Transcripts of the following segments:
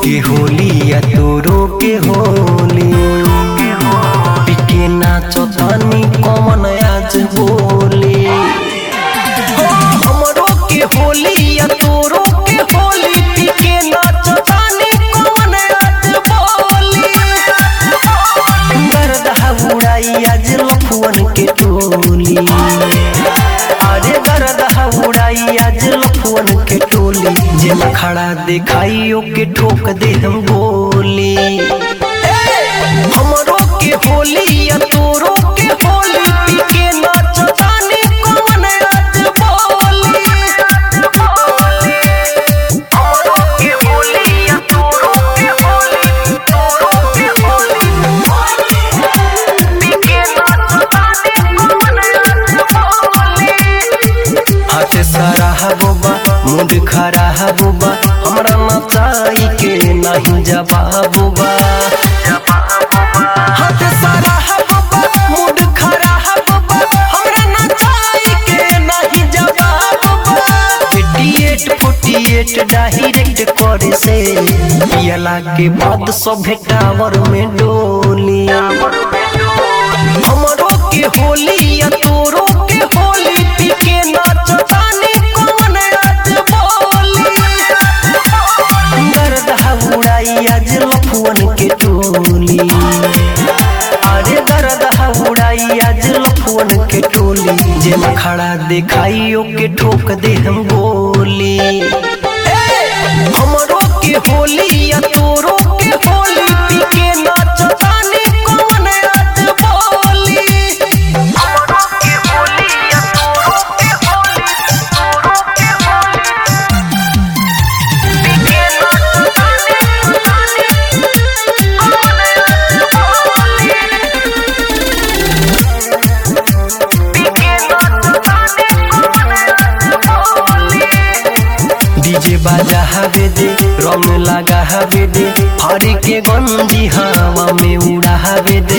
के होली या तोरो के होली पिके नाचो तानी कमन आज होली हो हमरो के होली या तोरो के होली पिके नाचो तानी कमन आज बोली गरदहा उड़ाई आज लफुअन के टोली अरे गरदहा उड़ाई आज लफुअन के टोली जेल खड़ा दिखाइयो के ठोक दे हम गोली हमरो के होली या तोरो के होली पी के नाच तानी कौन आज बोली हमरो के होली या तोरो के होली तोरो के होली पी के नाच तानी कौन आज बोली हाथ सारा हबोबा मुंड खरा हबोबा हमरा नचाई के नहीं जवाबोबा हाथ सारा हबोबा मुंड खरा हबोबा हमरा नचाई के नहीं जवाबोबा 88 48 डायरेक्ट करे से पियला के बाद सब टावर में डोली हमरो के होली या तोरो के होली पी के नाच तानी कौन आज बोली गरदहा उड़ाई आज लफुअन के टोली अरे गरदहा उड़ाई आज लफुअन के टोली जेल खड़ा दिखाइयो के ठोक दे हम गोली हमरो के होली या तोरो के होली पी के नाच तानी कौन आज बोली हमरो के होली या तोरो के होली तोरो के होली पी के नाच तानी तानी कौन आज बोली पी के नाच तानी कौन आज बोली डीजे बाजा हवे दे रंग लगा हवे दे हरी के गंदी हवा में उड़ा हवे दे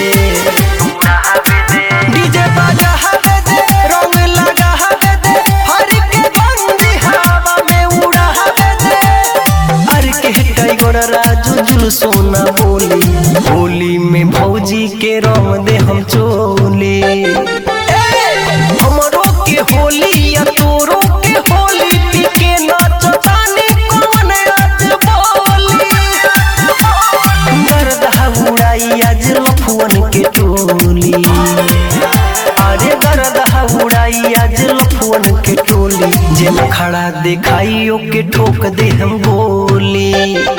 डीजे बाजा हवे दे रंग लगा हवे दे हरी के गंदी हवा में उड़ा हवे दे अरे के टाइगर राजू जुल सोना बोली होली में भौजी के रंग दे हम चोली हमरो के होली या तोरो के होली पी के नाच तानी कौन आज बोली गरदहा उड़ाई आज लफुअन के टोली अरे गरदहा उड़ाई आज लफुअन के टोली जेल खड़ा दिखाइयो के ठोक दे हम गोली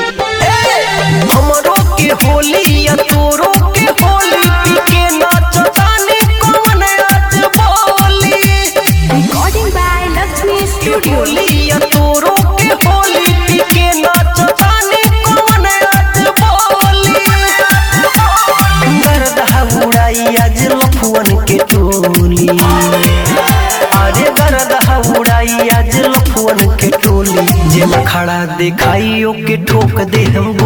हमरो के होली या तोरो के होली पी के नाच तानी कौन आज बोली Recording by Lakshmi Studio. Holi या तोरो के होली पी के नाच तानी कौन आज बोली गरदहा उड़ाई आज लफुअन के टोली अरे गरदहा उड़ाई आज लफुअन के टोली जेल खड़ा दिखाइयो के ठोक दे हम